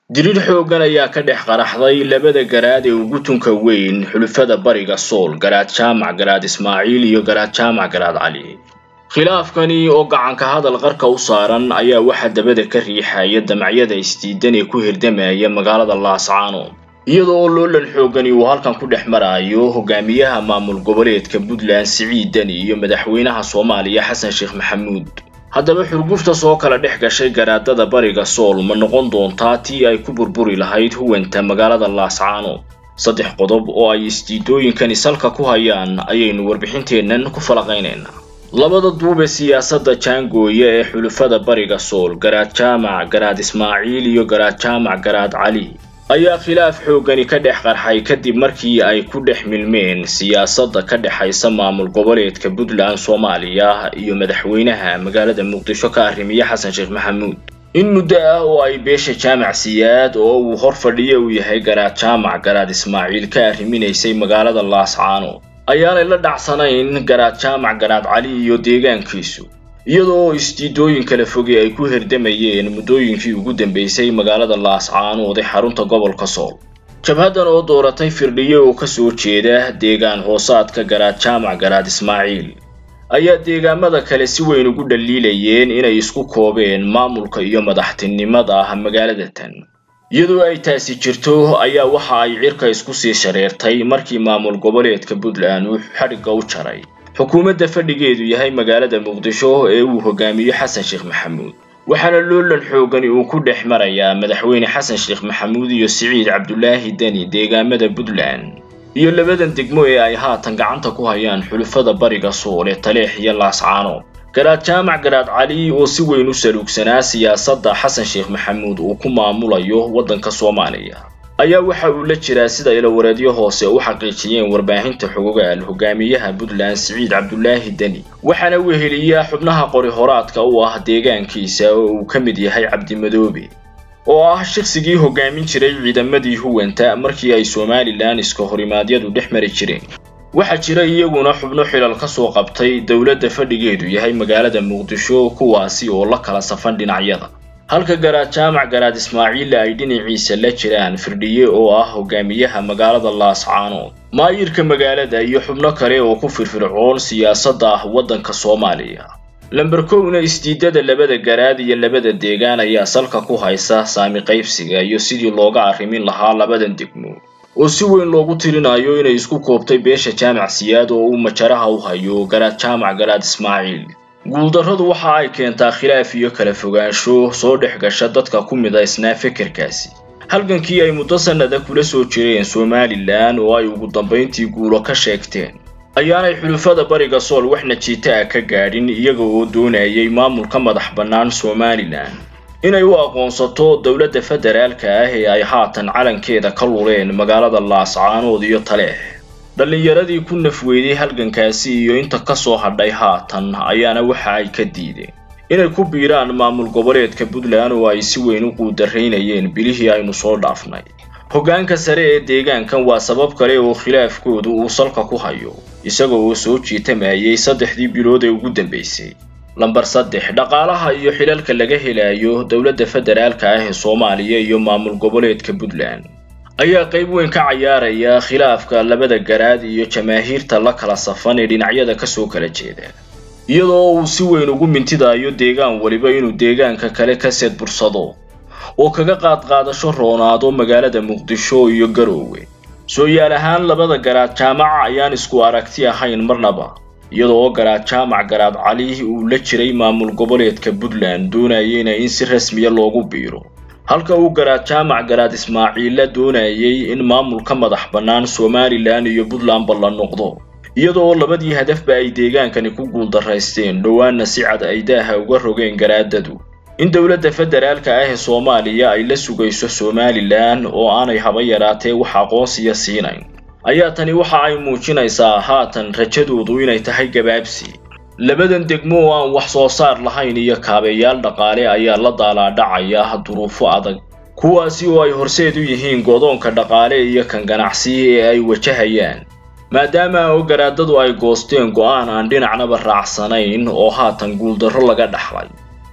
diriir xooggan ayaa ka dhex qaraxday labada garaad ee ugu tunka weyn xulufada bariga sool garaad jaamac garaad ismaaciil iyo garaad jaamac garaad cali khilaafkani oo gacanka hadal qarka u saaran ayaa waxaa dabada ka riixaya damacyada isdiidan ee ku hirdamaya magaalada laascaanood iyada oo loolan xooggani uu halkan ku dhex maraayo hogaamiyaha maamul goboleedka puntland siciid deni iyo madaxweynaha soomaaliya xasan sheekh maxamuud haddaba xurgufta soo kala dhex gashay garaadada bariga sool ma noqon doontaa tii ay ku burburi lahayd huwanta magaalada laascaanood saddex qodob oo ay isdiidooyinkani salka ku hayaan ayaynu warbixinteennan ku falaqaynaynaa labada duub ee siyaasadda jaangooya ee xulufada bariga sool garaad jaamac garaad ismaaciil iyo garaad jaamac garaad cali ayaa khilaaf xooggani ka dhex qarxay kadib markii ay ku dhex milmeen siyaasadda ka dhexaysa maamul goboleedka puntland soomaaliya iyo madaxweynaha magaalada muqdisho ka arrimiye xasan sheekh maxamuud in muddo ah oo ay beesha jaamac siyaad oo uu hor fadhiyo uu yahay garaad jaamac garaad ismaaciil ka arriminaysay magaalada laascaanood ayaanay la dhacsanayn garaad jaamac garaad cali iyo deegaankiisu iyadoo isdiidooyin kala fogey ay ku hirdamayeen muddooyinkii ugu dambeysay magaalada laascaanood ee xarunta gobolka sool jabhaddan oo dooratay firdhiye oo kasoo jeeda deegaan hoosaadka garaad jaamac garaad ismaaciil ayaa deegaamada kale si weyn ugu dhaliilayeen inay isku koobeen maamulka iyo madaxtinimada magaalada tan iyadoo ay taasi jirto ayaa waxa ay cirka isku sii shareertay markii maamul goboleedka puntland uu xadhigga u jaray xukuumadda fadhigeedu yahay magaalada muqdisho ee uu hogaamiyo xasan sheekh maxamuud waxaana loolan xoogani uu ku dhex marayaa madaxweyne xasan sheekh maxamuud iyo siciid cabdulaahi deni deegaamada puntland iyo labadan degmo ee ay haatan gacanta ku hayaan xulufada bariga sool ee taleex iyo laascaanood garaad jaamac garaad cali oo si weyn u saluugsanaa siyaasadda xasan sheekh maxamuud uu ku maamulayo waddanka soomaaliya ayaa waxa uu la jiraa sida ilawareedyo hoose u xaqiijiyeen warbaahinta xogogaal hogaamiyaha puntland siciid cabdulaahi deni waxaana weheliyaa xubnaha qori horaadka u ah deegaankiisa oo uu ka mid yahay cabdimadoobe oo ah shaqsigii hogaamin jiray ciidamadii huwanta markii ay somalilan iska horimaadyadu dhex mari jireen waxaa jira iyaguna xubno xilal ka soo qabtay dowladda fadhigeedu yahay magaalada muqdisho kuwaasi oo la kala safan dhinacyada halka garaad jaamac garaad ismaaciilla ay dhinaciisa la jiraan firdhiye oo ah hogaamiyaha magaalada laascaanood maayirka magaalada iyo xubno kale oo ku firfircoon siyaasadda ah waddanka soomaaliya lamber kowna isdiidada labada garaad iyo labada deegaan ayaa salka ku haysa saami qaybsiga iyo sidii looga arrimin lahaa labadan degmo oo si weyn loogu tirinayo inay isku koobtay beesha jaamac siyaad oo uu majaraha u hayo garaad jaamac garaad ismaaciil guuldarradu waxa ay keentaa khilaaf iyo kala fogaansho soo dhex gasha dadka ku midaysnaa fekerkaasi halgankii ay muddo sannada kula soo jireen somalilan oo ay ugu dambayntii guulo ka sheegteen ayaanay xulufada bariga sool wax najiita ah ka gaadhin iyaga oo doonayay maamulka madax bannaan somalilan inay u aqoonsato dowladda federaalka ah ee ay haatan calankeeda ka luleen magaalada laascaanood iyo taleex dhallinyaradii ku nafweyday halgankaasi iyo inta ka soo hadhay haatan ayaana waxa ay ka diideen inay ku biiraan maamul goboleedka puntland oo ay si weyn u quudaraynayeen bilihii aynu soo dhaafnay hoggaanka sare ee deegaankan waa sabab kale oo khilaafkoodu uu salka ku hayo isaga oo soo jiitamayay saddexdii bilood ee ugu dambaysay lamber saddex dhaqaalaha iyo xilalka laga helayo dowladda federaalka ah ee soomaaliya iyo maamul goboleedka puntland ayaa qayb weyn ka cayaaraya khilaafka labada garaad iyo jamaahiirta la kala safan ee dhinacyada kasoo kala jeeda iyadoo uu si weyn ugu mintidayo deegaan weliba inuu deegaanka kale ka seed bursado oo kaga qaadqaadasho roonaado magaalada muqdisho iyo garoowe soo-yaal ahaan labada garaad jaamaca ayaan isku aragti ahayn marnaba iyadoo garaad jaamac garaad cali uu la jiray maamul goboleedka puntland doonayeyna in si rasmiya loogu biiro halka uu garaad jaamac garaad ismaaciilla doonayay in maamulka madax bannaan somalilan iyo puntlandba la noqdo iyadoo labadii hadafba ay deegaankani ku guuldaraysteen dhowaanna si cad ay daaha uga rogeen garaadadu in dowladda federaalka ah ee soomaaliya ay la sugayso somalilan oo aanay haba yaraatee wax aqoonsiya siinayn ayaa tani waxa ay muujinaysaa haatan rajadoodu inay tahay gabaabsi labadan degmo oo aan wax soo saar lahayn iyo kaabeyaal dhaqaale ayaa la daalaadhacaya duruufo adag kuwaasi oo ay horseed u yihiin godoonka dhaqaale iyo kan ganacsi ee ay wajahayaan maadaama oo garaadadu ay goosteen go'aan aan dhinacnaba raacsanayn oo haatan guuldarro laga dhaxlay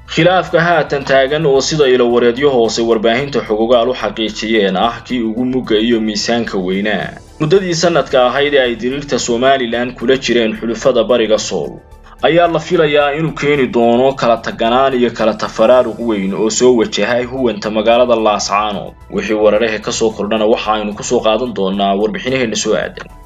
khilaafka haatan taagan oo sida ilowareedyo hoose warbaahinta xogogaal u xaqiijiyeen ah kii ugu mugga iyo miisaanka weynaa muddadii sanadka ahayd ee ay diriirta somalilan kula jireen xulufada bariga sool ayaa la filayaa inuu keeni doono kala taganaan iyo kala tafaraaruq weyn oo soo wajahay huwanta magaalada laascaanood wixii wararehe ka soo kordhana waxa aynu kusoo qaadan doonaa warbixinaheenna soo aadan